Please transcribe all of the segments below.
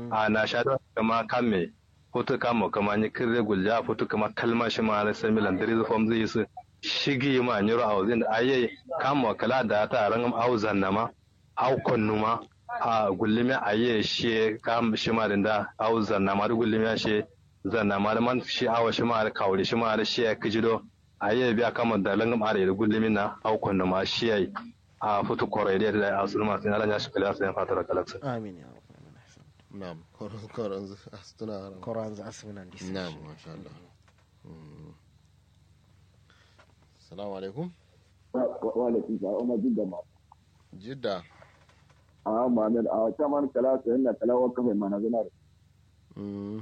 a na sha da kama kame foto kama kama ni kirre gulja foto kama kalma shi ma na sai milan dare fam zai su shigi ma nyoro a wazin aye kama kala da ta rangam auzan nama au konnuma a gullime aye shi kam shi ma da auzan nama da gullime shi zanna ma da man shi awa shi ma da kawri shi ma da shi ya kijido aye biya kama da langam are da gullimin na au konnuma shi yayi a foto kore da da asulma sai Allah ya shi kala sai fatara kalaksa amin ya rabbal alamin na'am koron koron astuna koran za asminan disa na'am masha Allah Mm. assalamu alaikum walaikum salam umar jidda ma jidda a muhammad a caman kala ta yana kala wa kafa mana zana da Mm.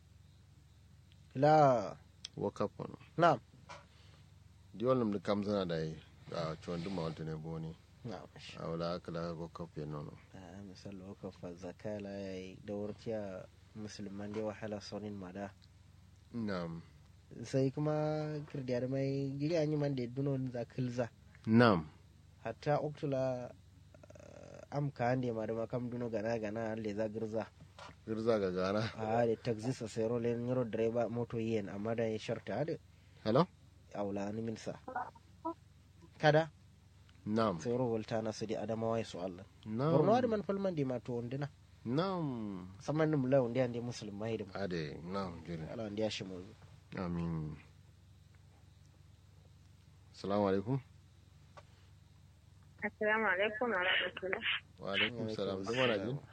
la wakaf wani na'am diwal da kam zana da yi a ciwon duma wata ne boni na'am a wala aka la wakaf ya nono Ah, misal wakafa zakala yayi daurciya musulman da wahala sonin mada na'am sai kuma kirdiyar mai giri an yi man da dunon za kilza na'am hatta oktula am ka hande ma da makam duno gana gana le za girza girza ga gana a da taxi sa sai rolen yaro direba moto yen amma da ya sharta da hello aula ni minsa kada na'am sai ro volta na su di adamawa su Allah na'am borno da man falman di ma to ondina na'am saman nim lawan da ande musulmai da ade na'am jere ala wanda ya shi mu amin assalamu alaikum Assalamu alaikum wa rahmatullah. wa alaikum salam duma na jin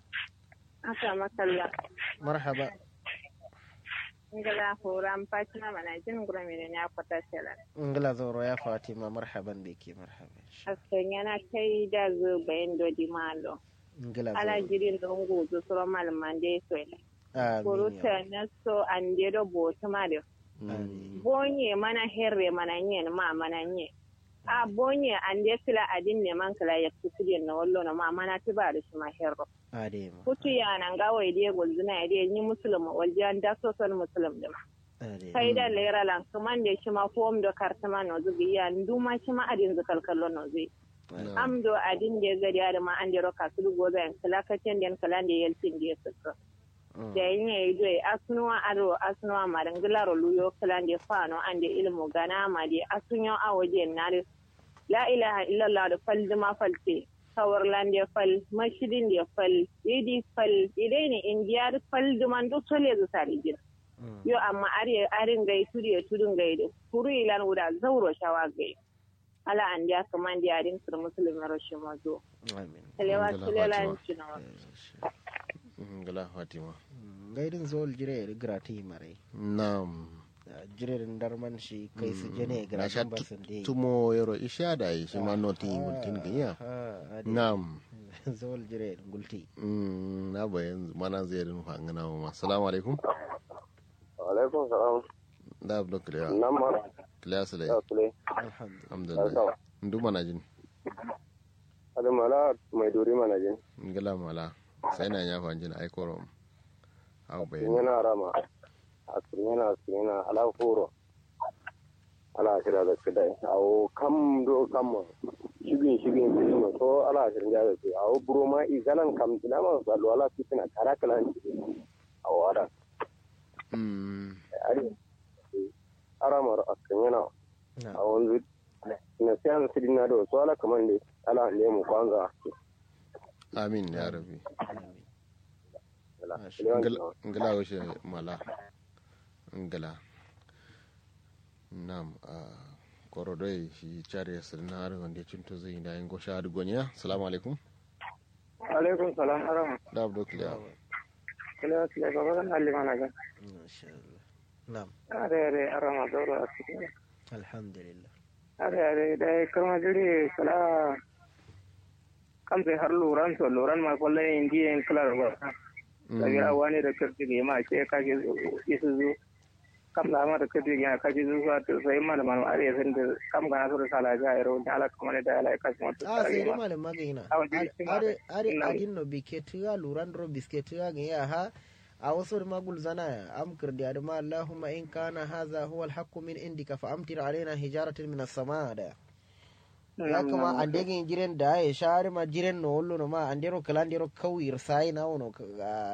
Aka masalla. marhaba Ingala horan Fatima mana jin gurami ne ya kwata shela. ingila zauro ya fatima marhaban da ke marhaban Askan yana kai da zo bayan dodi malo. ingila Ala zauro jirin don gozo suro malaman da ya so ne. amin ya Kuruta na so an de do boto ma de. amin Bonye mana herre mana nye ma mana nye. A bonye an de kila adin ne man kila ya kusuri na wallo na ma mana ti ba da shi ma herro. ade ma Kutu ya nan gawa ide gulzuna ide ni musulma waljan da so son musulm da ma. ade faida lera lan kaman da shi ma fom da kartama no zubi ya nduma shi ma adin zakal kallo no zui am do adin da gari da ma an da roka su go zan kala kacen den kala da yeltin da suka da yin yayi do asunuwa aro asunuwa ma dan gilaro luyo kala da fano an da ilmu gana ma da asunyo a waje na da la ilaha illallah da fal ma falte kawar lande fal mashidin da fal yidi fal idai ne indiyar fal duman duk sole zu sari gina yo amma are arin gai turi ya tudun gai da kuru ilan wuda zauro shawa gai ala an dia kaman dia arin sur muslim rashin mazo amin telewa Alhamdulillah, tulela Fatima. cina gala fatima gaidin zol jire da grati mare na'am jire da darman shi kai su jene na sha gratin basin da tumo yaro isha da yi shi ma noti wultin ga iya na'am zol jire da gulti Mm, na bayan mana zai rin fangana ma assalamu alaikum alaikum salam da abdo kliya nan ma kliya su ya da kule alhamdulillah alhamdulillah ndu mana jin ada mala mai duri mana jin ngala mala sai na ya fanjin ai korom au sun bayan yana rama a sun yana sun yana ala furo ala shira da kidai awo kam do kam shigin shigin shigin so ala shirin da su awo buro ma igalan kam tina ma sallu ala fitina kara kalan awo ada mm ari aramar akan yana a wanzu na siyan sidina do so ala kaman de ala ne mu kwanza amin ya rabbi ala ngala ngala washe mala ngala nam a korodoi shi chare sirna har wanda cinto zai da yin gosha da goniya assalamu alaikum alaikum salam haram da abdo kliya kila kila baba kan halli mana ga masha Allah na'am are are arama doro a cikin alhamdulillah are are da kama jiri kala kam sai har luran so luran ma kollai indi en kala ba daga wani da kirti ga ma ce ka ke isu zu kam da ma da kirti ga ka ji zu to sai ma da malam are san da kam ga so da sala ga iro da ala kuma da ala ka kuma to a sai da malam magana Awa, jiri shi ma- are are Na'am. adin no biketuwa luran ro bisketuwa ga ya ha a wasu da magul zana am kirdi adama allahumma in kana hadha huwa alhaqqu min indika fa amtir alaina hijaratan min as-samaa da ya kama an degin jiren da ya share ma jiren no wollo no ma an dero kala dero kawir sai na wono